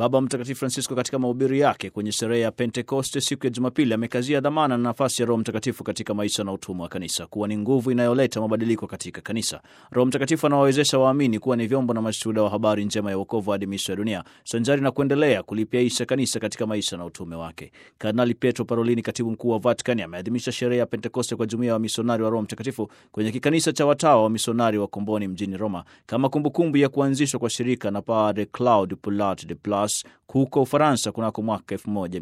Baba Mtakatifu Francisco katika mahubiri yake kwenye sherehe ya Pentekoste siku ya Jumapili amekazia dhamana na nafasi ya Roho Mtakatifu katika maisha na utumwa wa kanisa kuwa ni nguvu inayoleta mabadiliko katika kanisa. Roho Mtakatifu anawawezesha waamini kuwa ni vyombo na mashuhuda wa habari njema ya wokovu hadi miisho ya dunia, sanjari na kuendelea kulipiaisha kanisa katika maisha na utume wake. Kardinali Pietro Parolini, katibu mkuu wa Vatikani, ameadhimisha sherehe ya Pentekoste kwa jumuiya ya wamisionari wa Roho Mtakatifu kwenye kikanisa cha watawa wa misionari wa Komboni mjini Roma kama kumbukumbu ya kuanzishwa kwa shirika na Padre Claude Poulat de Plas huko Ufaransa kunako mwaka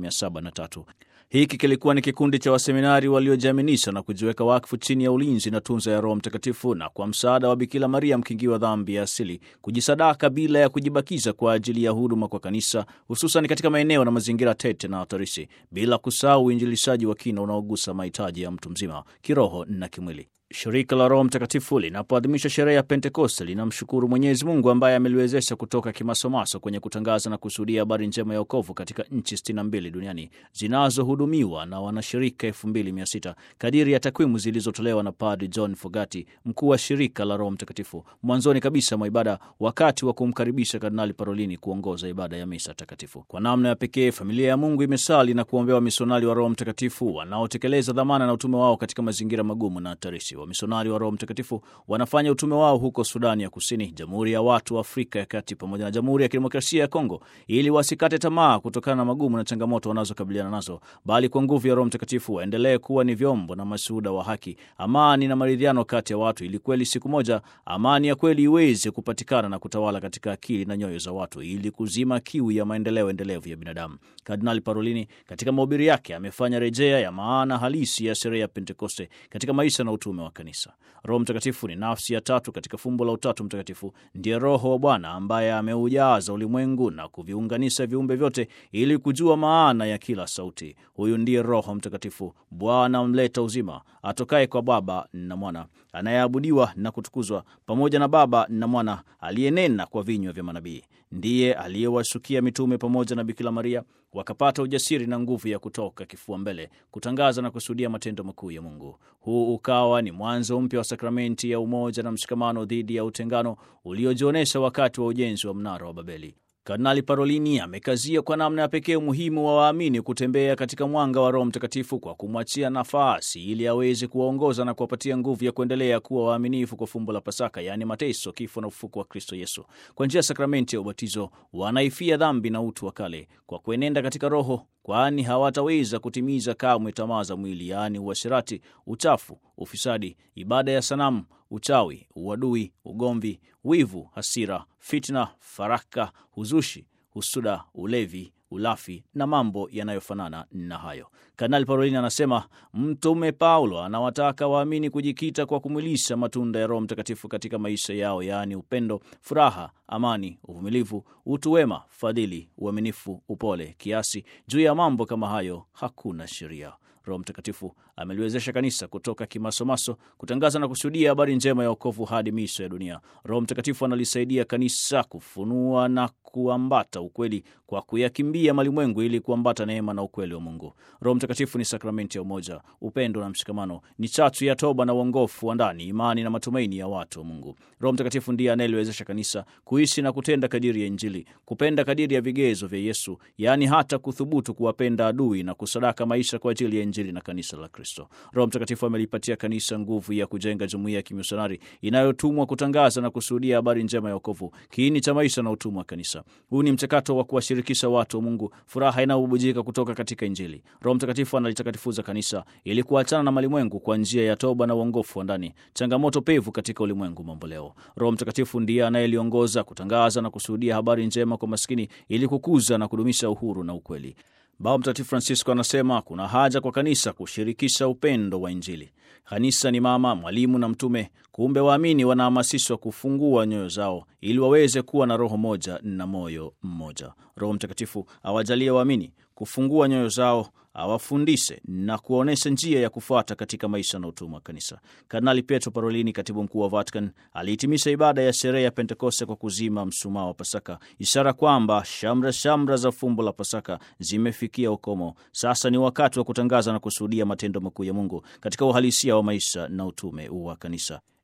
1703. Hiki kilikuwa ni kikundi cha waseminari waliojiaminisha na kujiweka wakfu chini ya ulinzi na tunza ya Roho Mtakatifu na kwa msaada wa Bikira Maria mkingiwa dhambi ya asili, kujisadaka bila ya kujibakiza kwa ajili ya huduma kwa kanisa, hususan katika maeneo na mazingira tete na hatarishi, bila kusahau uinjilishaji wa kina unaogusa mahitaji ya mtu mzima kiroho na kimwili. Shirika la Roho Mtakatifu linapoadhimisha sherehe ya Pentekoste linamshukuru Mwenyezi Mungu ambaye ameliwezesha kutoka kimasomaso kwenye kutangaza na kushuhudia habari njema ya wokovu katika nchi 62 duniani zinazohudumiwa na wanashirika 2600 kadiri ya takwimu zilizotolewa na Padri John Fogati, mkuu wa shirika la Roho Mtakatifu, mwanzoni kabisa mwa ibada, wakati wa kumkaribisha Kardinali Parolini kuongoza ibada ya misa takatifu. Kwa namna ya pekee, familia ya Mungu imesali na kuombea wamisionari wa Roho Mtakatifu wanaotekeleza dhamana na utume wao katika mazingira magumu na hatarishi. Wamisionari wa Roho Mtakatifu wanafanya utume wao huko Sudani ya Kusini, Jamhuri ya Watu wa Afrika ya Kati pamoja na Jamhuri ya Kidemokrasia ya Kongo, ili wasikate tamaa kutokana na magumu na changamoto wanazokabiliana nazo, bali kwa nguvu ya Roho Mtakatifu waendelee kuwa ni vyombo na mashuhuda wa haki, amani na maridhiano kati ya watu, ili kweli siku moja amani ya kweli iweze kupatikana na kutawala katika akili na nyoyo za watu, ili kuzima kiu ya maendeleo endelevu ya binadamu. Kardinali Parolini katika mahubiri yake amefanya rejea ya maana halisi ya sherehe ya Pentekoste katika maisha na utume wa kanisa. Roho Mtakatifu ni nafsi ya tatu katika fumbo la Utatu Mtakatifu. Ndiye Roho wa Bwana ambaye ameujaza ulimwengu na kuviunganisha viumbe vyote ili kujua maana ya kila sauti. Huyu ndiye Roho Mtakatifu, Bwana mleta uzima, atokaye kwa Baba na Mwana, anayeabudiwa na kutukuzwa pamoja na Baba na Mwana, aliyenena kwa vinywa vya manabii. Ndiye aliyewashukia mitume pamoja na Bikira Maria wakapata ujasiri na nguvu ya kutoka kifua mbele kutangaza na kushuhudia matendo makuu ya Mungu. Huu ukawa ni mwanzo mpya wa sakramenti ya umoja na mshikamano dhidi ya utengano uliojionyesha wakati wa ujenzi wa mnara wa Babeli. Kardinali Parolini amekazia kwa namna ya pekee umuhimu wa waamini kutembea katika mwanga wa Roho Mtakatifu kwa kumwachia nafasi ili aweze kuwaongoza na kuwapatia nguvu ya kuendelea kuwa waaminifu kwa fumbo la Pasaka, yaani mateso, kifo na ufufuko wa Kristo Yesu. Kwa njia ya sakramenti ya ubatizo wanaifia dhambi na utu wa kale kwa kuenenda katika Roho, kwani hawataweza kutimiza kamwe tamaa za mwili, yaani uasherati, uchafu, ufisadi, ibada ya sanamu, uchawi, uadui, ugomvi, wivu, hasira, fitna, faraka, huzushi, husuda, ulevi, ulafi na mambo yanayofanana na hayo. Kardinali Parolini anasema Mtume Paulo anawataka waamini kujikita kwa kumwilisha matunda ya Roho Mtakatifu katika maisha yao, yaani upendo, furaha, amani, uvumilivu, utu wema, fadhili, uaminifu, upole, kiasi. Juu ya mambo kama hayo hakuna sheria. Roho Mtakatifu ameliwezesha kanisa kutoka kimasomaso kutangaza na kushuhudia habari njema ya wokovu hadi miisho ya dunia. Roho Mtakatifu analisaidia kanisa kufunua na kuambata ukweli kwa kuyakimbia malimwengu ili kuambata neema na ukweli wa Mungu. Roho Mtakatifu ni sakramenti ya umoja, upendo na mshikamano, ni chachu ya toba na uongofu wa ndani, imani na matumaini ya watu wa Mungu. Roho Mtakatifu ndiye anayeliwezesha kanisa kuishi na kutenda kadiri ya Injili, kupenda kadiri ya vigezo vya Yesu, yaani hata kuthubutu kuwapenda adui na kusadaka maisha kwa ajili ya Injili na kanisa la Kristo. Roho Mtakatifu amelipatia kanisa nguvu ya kujenga jumuiya ya kimisionari inayotumwa kutangaza na kushuhudia habari njema ya wokovu, kiini cha maisha na utumwa wa kanisa. Huu ni mchakato wa kuwashirikisha watu wa Mungu furaha inayobubujika kutoka katika Injili. Roho Mtakatifu analitakatifuza kanisa ili kuachana na malimwengu kwa njia ya toba na uongofu wa ndani, changamoto pevu katika ulimwengu mambo leo. Roho Mtakatifu ndiye anayeliongoza kutangaza na kushuhudia habari njema kwa maskini ili kukuza na kudumisha uhuru na ukweli. Baba Mtakatifu Francisco anasema kuna haja kwa kanisa kushirikisha upendo wa Injili. Kanisa ni mama, mwalimu na mtume. Kumbe waamini wanahamasishwa kufungua nyoyo zao ili waweze kuwa na roho moja na moyo mmoja. Roho Mtakatifu awajalie waamini kufungua nyoyo zao, awafundishe na kuwaonyesha njia ya kufuata katika maisha na utumwa wa kanisa. Kardinali Pietro Parolini, katibu mkuu wa Vatican, alihitimisha ibada ya sherehe ya Pentekoste kwa kuzima msumaa wa Pasaka, ishara kwamba shamra shamra za fumbo la Pasaka zimefikia ukomo. Sasa ni wakati wa kutangaza na kushuhudia matendo makuu ya Mungu katika uhalisia wa maisha na utume wa kanisa.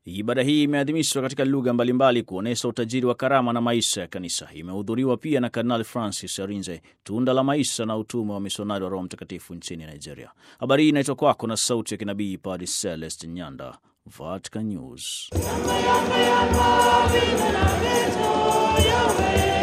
Ibada hii imeadhimishwa katika lugha mbalimbali kuonyesha utajiri wa karama na maisha ya kanisa. Imehudhuriwa pia na Kardinali Francis Arinze, tunda la maisha na utume wa misionari wa Roho Mtakatifu nchini Nigeria. Habari hii inaitwa kwako na sauti ya kinabii Padre Celest Nyanda, Vatican News.